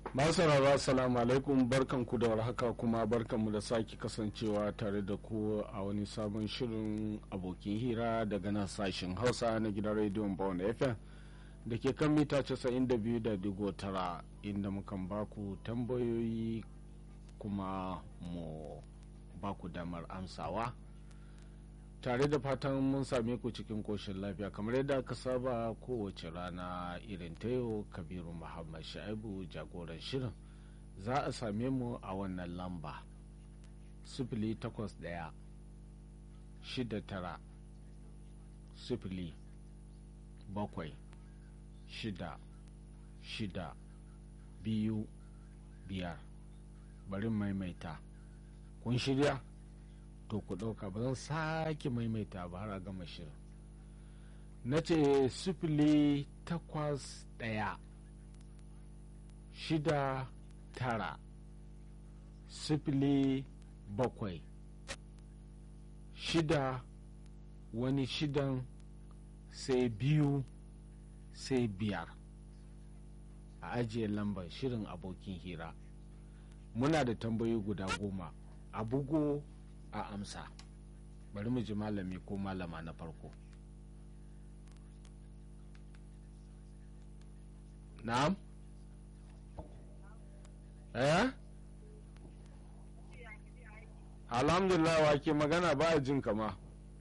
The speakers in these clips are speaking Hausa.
masu sauraro assalamu alaikum barkanku da warhaka kuma barkanmu da sake kasancewa tare da ku a wani sabon shirin abokin hira daga nan sashen hausa na gidan rediyon bawon fm da ke kan mita 92.9 inda mukan baku tambayoyi kuma mu baku damar amsawa tare da fatan mun same ku cikin koshin lafiya kamar yadda aka saba kowace rana irin ta yau kabiru muhammad sha'ibu jagoran shirin za a same mu a wannan lamba sifili takwas ɗaya shida tara sifili bakwai shida shida biyu biyar bari maimaita kun shirya to ku ɗauka ba zan sake maimaita ba har a gama shirin na ce sifili takwas ɗaya shida tara sifili bakwai shida wani shidan sai biyu sai biyar a ajiye lambar shirin abokin hira muna da tambayoyi guda goma a bugo a amsa bari mu ji malami ko malama na farko na'am eh alhamdulillah wa ke magana ba a jin kama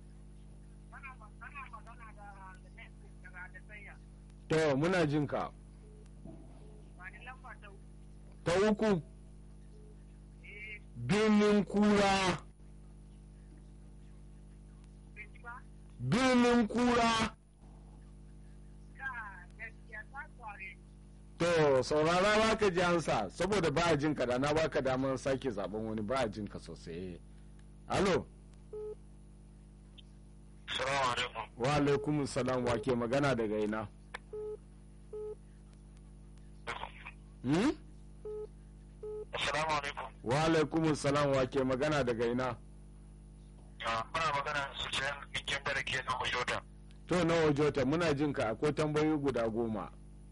to muna jin ka ta uku birnin kura birnin kura to saurara ba ka ji ansa saboda ba a jin ka da na baka damar sake zaben wani ba a jin ka sosai alo wa alaikum salam wa ke magana daga ina hmm? Assalamu alaikum. wa alaikum salam wa ke magana daga ina Muna magana su ce ikin da ke na Ojota. to na wajota muna jin ka akwai tambayoyi guda goma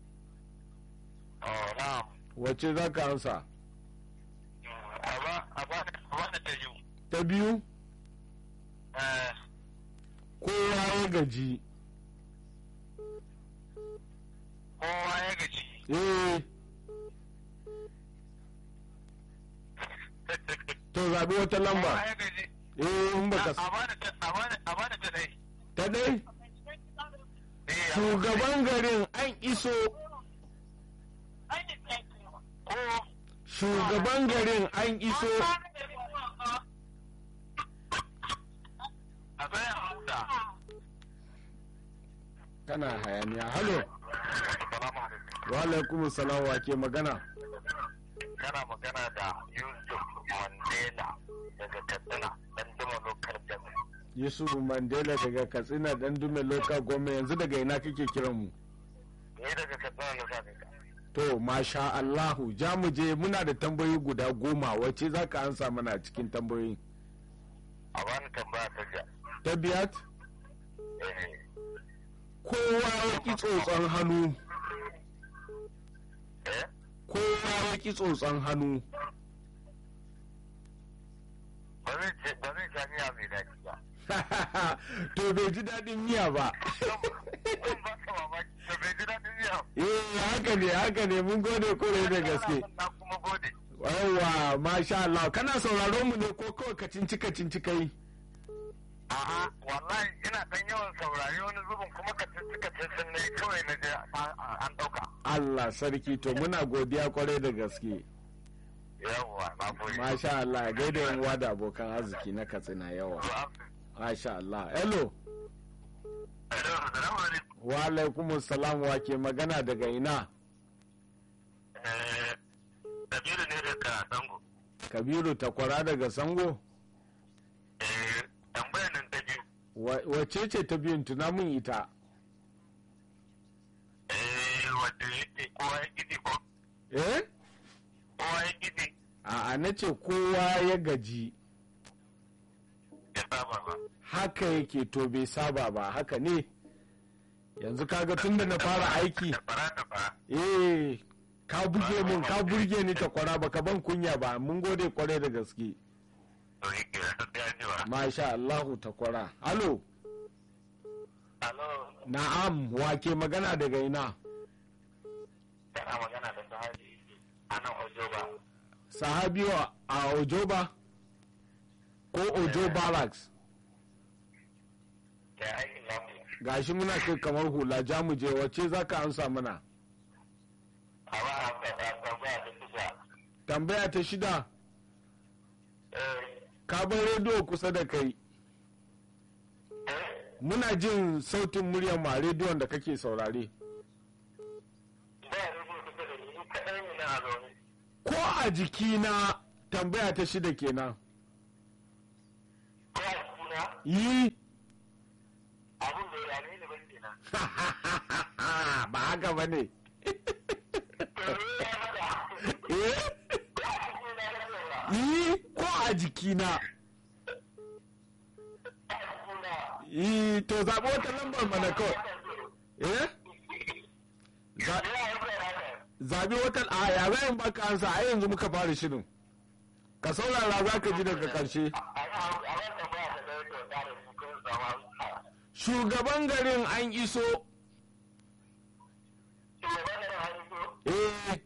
Na'am. wacce za ka ansa A ba a ba da ta yi. ta biyu kowa ya gaji Kowa ya gaji. eh to zaɓi wata Kowa lamba ya gaji. eh in baka A ba da ta a ba da a ba da ta dai. ta dai Eh, shugaban garin an iso Ko shugaban garin an iso a bayan hauda. kana hayaniya halo Assalamu alaikum. wa alaikum salam wa ke magana Kana magana da Yusuf Mandela daga Katsina dan duma lokal jami'a. yusuf mandela daga katsina dan dume local government yanzu daga ina kake kiran mu Ni daga Katsina na sa ka. to masha allahu ja mu je muna da tambayoyi guda goma wacce za ka ansa mana a cikin tambayoyi A bani tambaya ta jiya. ta biyat Eh. kowa ya ki tsotson hannu Eh? kowa ya ki tsotson hannu ba zai ce ba zai sha miya mai daɗi ba. to bai ji daɗin miya ba Zan ba ka mamaki da bai ji daɗin miya. eh haka ne haka ne mun gode kore da gaske Na kuma gode. yawwa masha Allah kana sauraron mu ne ko kawai ka cinci ka cinci kai A'a wallahi ina ɗan yawan saurari wani zubin kuma ka ci ka ci sun ne kawai na je an ɗauka. Allah sarki to muna godiya kwarai da gaske Yawwa na gode. masha Allah gaida yan uwa da abokan arziki na katsina yawa masha Allah hello Assalamu alaikum. wa alaikum salam wa ke magana daga ina Eh, Kabiru ne daga Dango. Kabiru takwara daga Sango Eh, tambayar nan ta biyu. Wa- wacce ce ta biyun tuna mun ita Eh, wadda yake kowa ya gidi ko eh kowa ya gidi a na ce kowa ya gaji ya saba ba. haka yake to bai saba ba haka ne yanzu kaga tun da na fara aiki Da fara da fara. eh ka buge mun ka burge ni ta kwara baka ban kunya ba mun gode kwarai da gaske to yi ke da ya ji wa masha Allahu ta kwara alo alo na'am wake magana daga ina kana magana da sahabi a nan ojoba sahabiyo a ojoba ko ojo barracks da aikin lamu gashi muna kai kamar hula jamuje wacce za ka amsa mana a ba a ka da tambaya da kusa tambaya ta shida eh ka bar rediyo kusa da kai eh muna jin sautin muryar ma rediyon da kake saurare ba ya rubu kusa da ni kaɗai ne na zaune ko a jikina tambaya ta shida kenan ko a kuna yi abin da ya ne ban kenan ba haka ba ne to ni ya hada eh ko a kuna na saura yi ko a jikina a kuna yi to zaɓi wata lambar mana kawai eh Za- ya yi bai haka zaɓi wata a ya zai baka ansa a yanzu muka fara shirin ka saurara za ka ji daga ƙarshe a ban tambaya da ɗaya to da su kun sama shugaban garin an iso shugaban da hannu so eh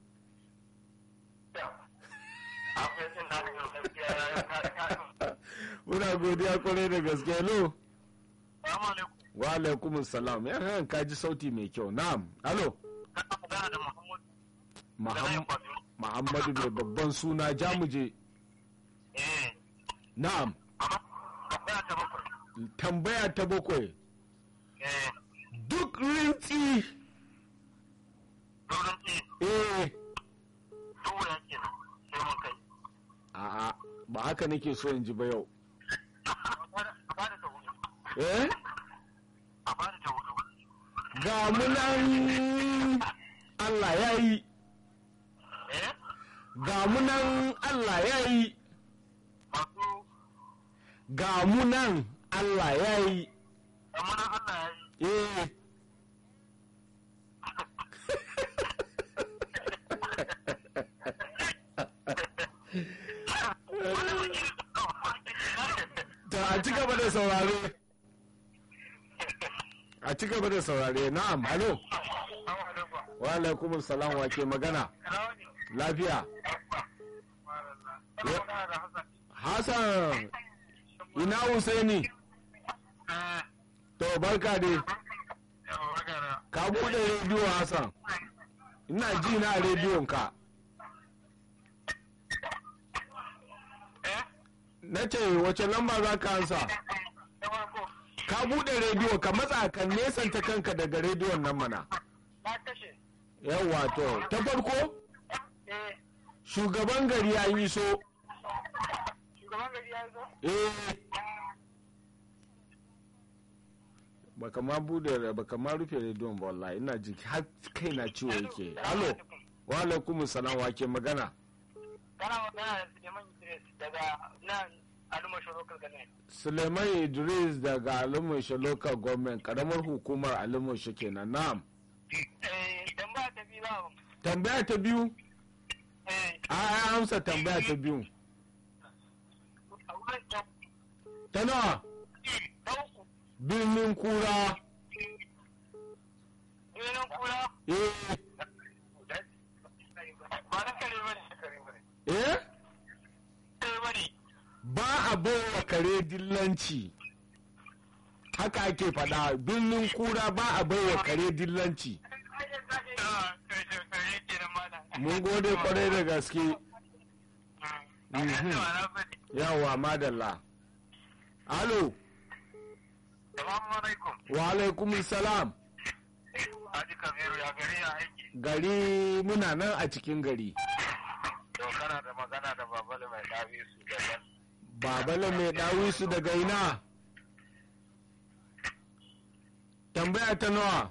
akwai sun na da gaskiya ya ka muna godiya kwarai da gaske lo Salamu alaikum. wa alaikum salam ya kan ka ji sauti mai kyau na'am alo Kana magana da Muhammad da Muhammad Layin Kwado. Muhammadu mai babban suna jamuje Eh, na'am amma tambaya ta bakwai. tambaya ta bakwai Eh, duk rintsi doron ce, eh tura kenan, sai mun kai. a'a ba haka nake so in ji ba yau A bada ta hudu. eh A bada ta hudu. ga munan Allah ya yi Eh, ga munan Allah ya yi masu ga munan Allah ya yi amana Allah ya yi. eh ta a ci gaba da saurare a ci gaba da saurare na'am alo Assalamu alaikum. wa alaikum salam wa ke magana Ina wani? lafiya Kana magana da Hassan. hassan ina husaini Eh, to barka dai yawa magana. ka bude rediyo hassan ina ji na rediyon ka Eh, na ce wace lamba za ka ansa ta farko, ka bude rediyo ka matsa ka nesanta kanka daga rediyon nan mana na kashe. yawwa to ta farko Eh, shugaban gari an yi so shugaban gari ya zo? eh baka ma bude baka ma rufe rediyon ba wallahi ina ji har kai na ciwo yake alo wa alaikum salam wa ke magana Kana magana da Suleiman Idris daga nan Alumashin Local Government. suleiman idris daga alimushe local government karamar hukumar alimushe kenan na'am Eh, dan ba ta bi ba. tambaya ta biyu Eh, a ya amsa tambaya ta biyu a wurin ta ta nawa ta uku. birnin kura Birnin kura. eh Ba na kare ba ne. Kare ba ne. eh Kare ba ne. ba a bawa kare dillanci haka ake faɗa birnin kura ba a baiwa kare dillanci Ah, kare kare kenan malam. mun gode kwarai da gaske Mm. Mhm. Na faɗi. yawa madalla alo Salamu alaikum. wa alaikum salam Haji Kabiru ya gari ya aiki. gari muna nan a cikin gari To kana da magana da babale mai ɗabi su da babala mai ɗawisu daga ina tambaya ta nawa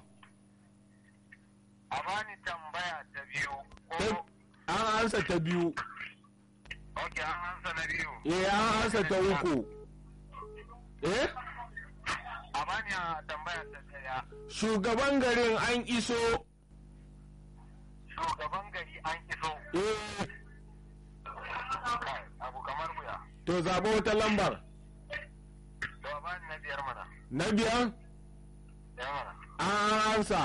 A bani tambaya ta biyu. Ta- Ko an ansa ta biyu Ok, an hansa na biyu. eh an ansa ta uku eh A bani a tambaya ta ɗaya. shugaban garin an iso Shugaban an iso eh kai abu kamar wuya to zaɓo wata lambar to ba ni na biyar mana na biyar biyar mana an ansa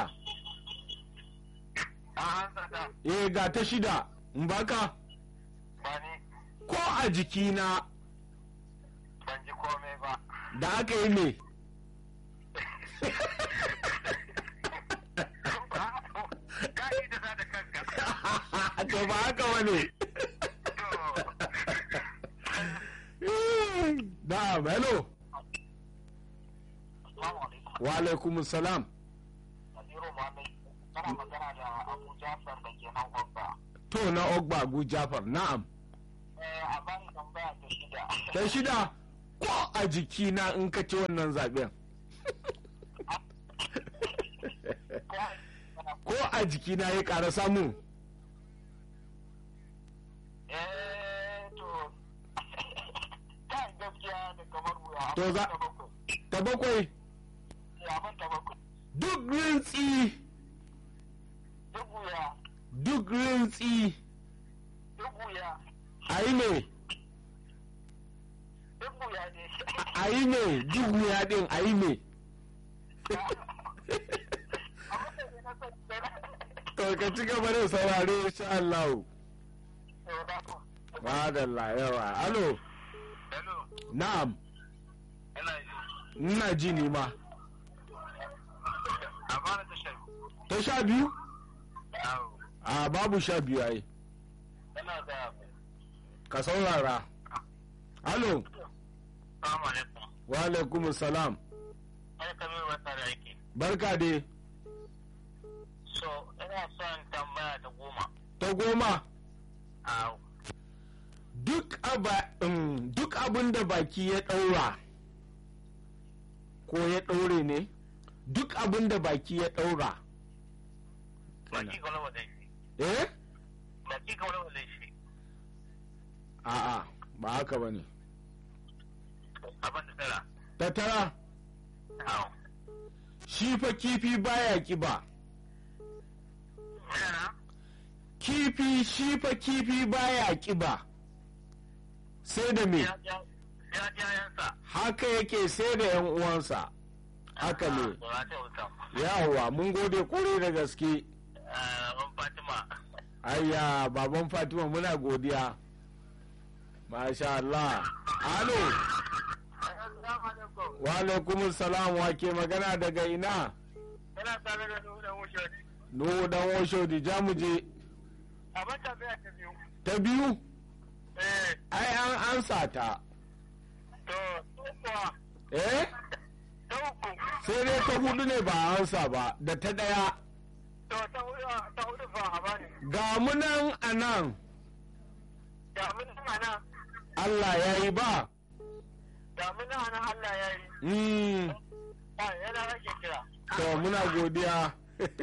an hansa ta eh ga ta shida in baka ba ni ko a jikina ban ji komai ba da aka yi ne ka yi da za da kanka to ba haka wani da hello wa alaikum salam Nasiru Muhammad kana magana da Abu Jafar da ke nan Gwamba. to na ogba abu jafar na'am A bani tambaya ta shida. ta shida ko a jikina in ka ci wannan zaben ko a jikina ya ƙara samu Eh to kai gaskiya da kamar wuya. To za- Ta bakwai. ta bakwai Ya ban ta bakwai. duk rintsi Duk wuya. duk rintsi Duk wuya. a yi ne Duk wuya ne. a yi ne duk wuya din a yi ne Abin da ne na son to ka ci gaba da saurare insha Allah To da ku. madalla yawa alo Hello. na'am Ina ji. ina ji ni ma A bani ta shan. ta sha biyu Yawo. a babu sha biyu ai Ina da ka saurara alo Salamu alaikum. wa alaikum salam Ai kamar wata da aiki. barka dai So, ina son tambaya ta goma. ta goma Awo. duk aba um, duk abin da baki ya ɗaura ko ya ɗaure ne duk abin da baki ya ɗaura Baki ga wani shi. eh Baki ga wani shi. a'a ba haka ba ne Abin da tara. ta tara Awo. shi fa kifi baya kiba Yana? kifi shi fa kifi baya kiba sai da me Ya ja ya ja yansa. haka yake sai da yan uwansa haka ne Ba ta wuta. yawa mun gode kore da gaske Ban Fatima. ayya baban fatima muna godiya masha Allah alo Assalamu alaikum. wa alaikum salam wa ke magana daga ina Ina tare da nuna wuce. nuhu dan osho di jamuje Abin tambaya ta biyu. ta biyu Eh, ai an ansa ta to, kuwa, eh ta uku. sai dai ta hudu ne ba a ansa ba da ta daya To, ta hudu, ta hudu fa a bani. ga munan a nan Damina ana, Allah ya yi ba damina ana Allah ya yi. mm. Ah, yana rage kira. to muna godiya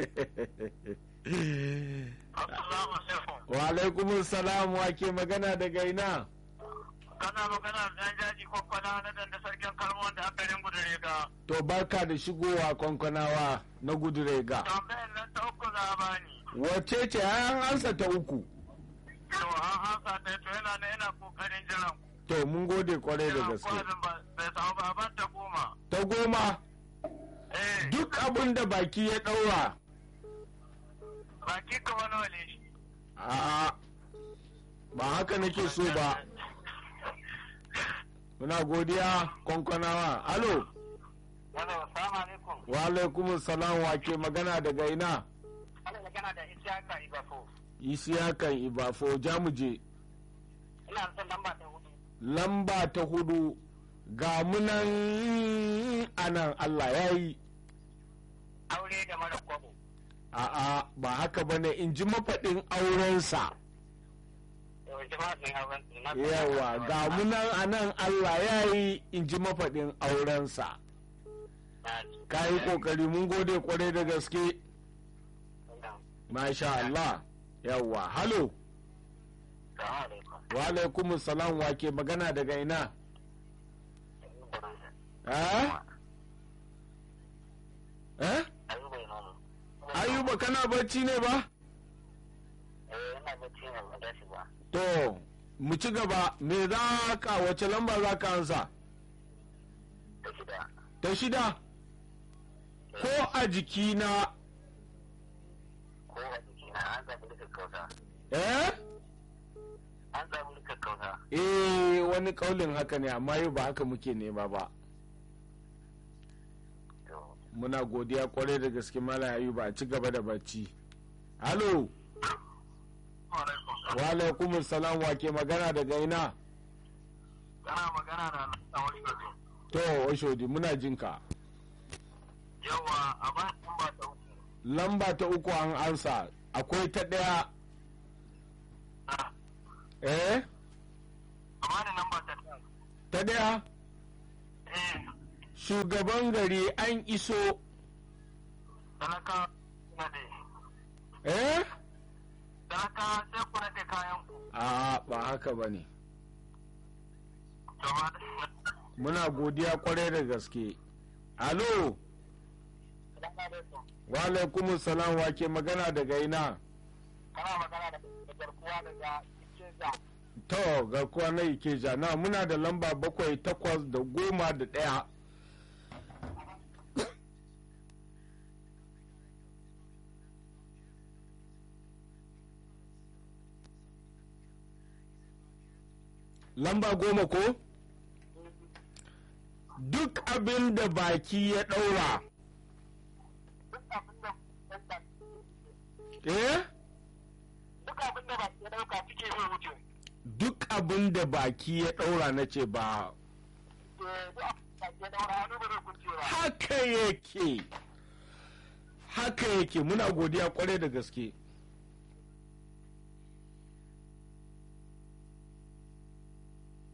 Assalamu alaikum. wa alaikum salam wa ke magana daga ina Kana magana da ɗan jaji ko kwana na dan da sarkin kalmon da aka ringu da riga. to barka da shigowa kwankwanawa na gudurega Tambayar nan ta uku za a bani. wace ce an ansa ta uku To, an hasa ta to yana na yana kokarin jiran. to mun gode kwarai da Jiran gaske kwazin ba, bai samu ba, a ban ta goma. ta goma Eh, duk abin da baki ya ɗaura baki ka wani wale shi. a ba haka nake so ba muna godiya kwankwanawa alo Hello, salamu alaikum. wa alaikum salam wa ke magana daga ina Ana magana da Isiyaka Ibafo. isiyakan ibafo jamuje Ina son lamba ta hudu. lamba ta hudu ga munan anan Allah ya yi Aure da mara kwabo. a'a ba haka bane in ji mafaɗin aurensa Yau jama'a sun auren su. na- yawa ga munan anan Allah ya yi in ji mafaɗin aurensa Na- ka yi ƙoƙari mun gode kwarai da gaske masha Allah yawa halo Salamu alaikum. wa alaikum salam wa ke magana daga ina eh eh Ayuba Imamu. ayuba kana bacci ne ba Eh, ina tashi ba. to mu ci gaba me za ka wace lamba za ka ansa Ta shida. ta shida ko a jikina Ko a jikina an zaɓi rika kauta. eh An zaɓi rika kauta. eh wani kaulin haka ne amma yau ba haka muke nema ba To. muna godiya kwarai da gaske malam ayuba a ci gaba da bacci halo Alaikum. wa alaikum salam wa ke magana daga ina Kana magana da Lawali Gazo. to oshodi muna jinka Yawa a ba in ba ta uku. lamba ta uku an ansa akwai ta ɗaya eh A ba da namba ta ta. ta ɗaya Eh. shugaban gari an iso Talaka na de. eh Talaka sai ku nade kayan ku. a ba haka ba ne Gaba da. muna godiya kwarai da gaske alo Salamu alaikum. wa alaikum salam wa ke magana daga ina Kana magana da garkuwa daga Ikeza. to garkuwa na ikeja na muna da lamba bakwai takwas da goma da ɗaya lamba goma ko duk abin da baki ya ɗaura Duk abin da eh duk abin da ba ke dauka suke zai wuce. duk abin da baki ya ɗaura na ce ba Eh, duk abin da ke daura hannu ba zai kunce ba. haka yake haka yake muna godiya kwarai da gaske